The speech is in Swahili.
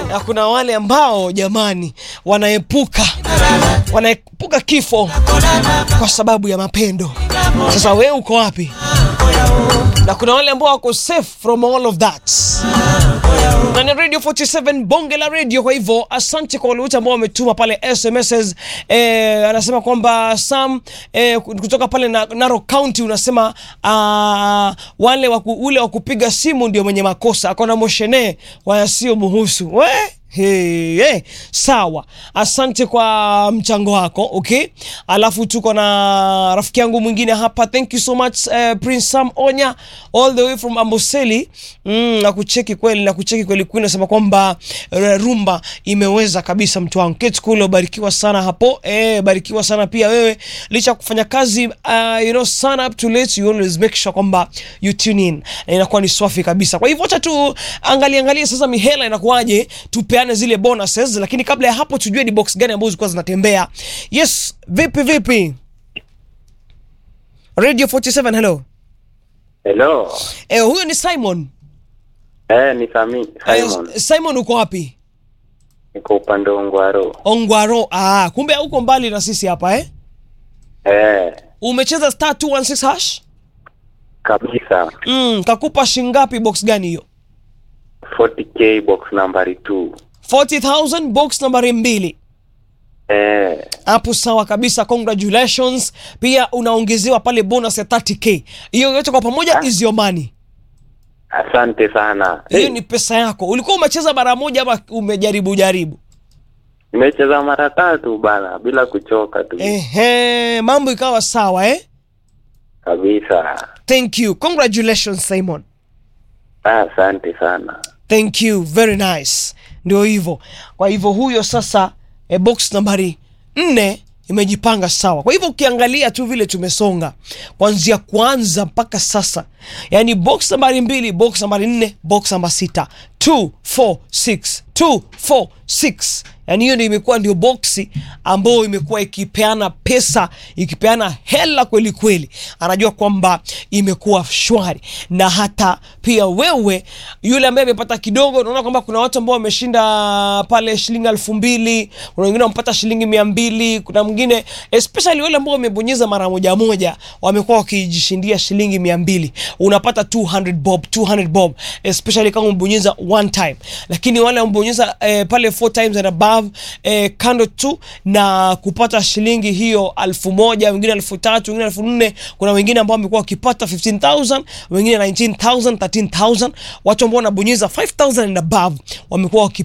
na kuna wale ambao jamani, wanaepuka wanaepuka kifo kwa sababu ya mapendo. Sasa wewe uko wapi? Na kuna wale ambao wako safe from all of that. Na ni Radio 47 bonge la radio. Kwa hivyo asante kwa wale wote ambao wametuma pale SMSs. Eh, anasema kwamba Sam eh, kutoka pale na, Narok County unasema uh, wale waku, ule wa kupiga simu ndio mwenye makosa, akona moshene wayasio muhusu we Hey, hey. Sawa, asante kwa mchango wako okay. Alafu tuko na rafiki yangu mwingine hapa, thank you so much uh, Prince Sam Onya all the way from Amboseli. Mm, na kucheki kweli na kucheki kweli kweli, nasema kwamba uh, rumba imeweza kabisa, mtu wangu Kate Kulo, barikiwa sana hapo eh, barikiwa sana pia wewe, licha ya kufanya kazi uh, you know sun up to late, you always make sure kwamba you tune in na inakuwa ni swafi kabisa. Kwa hivyo acha tu angalia angalia sasa mihela inakuwaje, tupe zile bonuses, lakini kabla ya hapo tujue ni box gani ambazo zilikuwa zinatembea. Yes, vipi vipi? Radio 47 hello. Hello. Eh, huyo ni Simon. Eh, ni Sami, Simon. Eh, Simon uko wapi? Niko upande wa Ngwaro. Ongwaro. Ah, kumbe uko mbali na sisi hapa eh? Eh, Umecheza star 216 hash? kabisa. Mm, kakupa shingapi box gani hiyo? 40k box nambari 2. 40,000 box nambari mbili. Eh, Hapo sawa kabisa, congratulations. Pia unaongezewa pale bonus ya 30k. Hiyo yote kwa pamoja is your money. asante sana. Hiyo Hey, ni pesa yako. Ulikuwa umecheza mara moja ama umejaribu jaribu? nimecheza mara tatu bana bila kuchoka tu. Ehe, mambo ikawa sawa eh? Kabisa. Thank you. Congratulations Simon. Ah, asante sana. Thank you. Very nice. Ndio hivyo. Kwa hivyo huyo sasa e, box nambari nne imejipanga sawa. Kwa hivyo ukiangalia tu vile tumesonga kuanzia kwanza mpaka sasa, yaani box nambari mbili, box nambari nne, box namba sita 2 4 6 2 4 6 yaani hiyo ndio imekuwa ndio boksi ambayo imekuwa ikipeana pesa ikipeana hela kweli kweli, anajua kwamba imekuwa shwari. Na hata pia wewe yule ambaye amepata kidogo, unaona kwamba kuna watu ambao wameshinda pale shilingi elfu mbili kuna wengine wamepata shilingi mia mbili kuna mwingine especially wale ambao wamebonyeza mara moja moja wamekuwa wakijishindia shilingi mia mbili unapata 200 bob 200 bob especially kama umebonyeza one time, lakini wale wamebonyeza eh, pale four times and above eh, kando tu na kupata shilingi hiyo elfu moja wengine elfu tatu wengine elfu nne kuna wengine ambao wamekuwa wakipata 15000 wengine 19000 13000 watu ambao wanabonyeza 5000 and above wamekuwa wakipata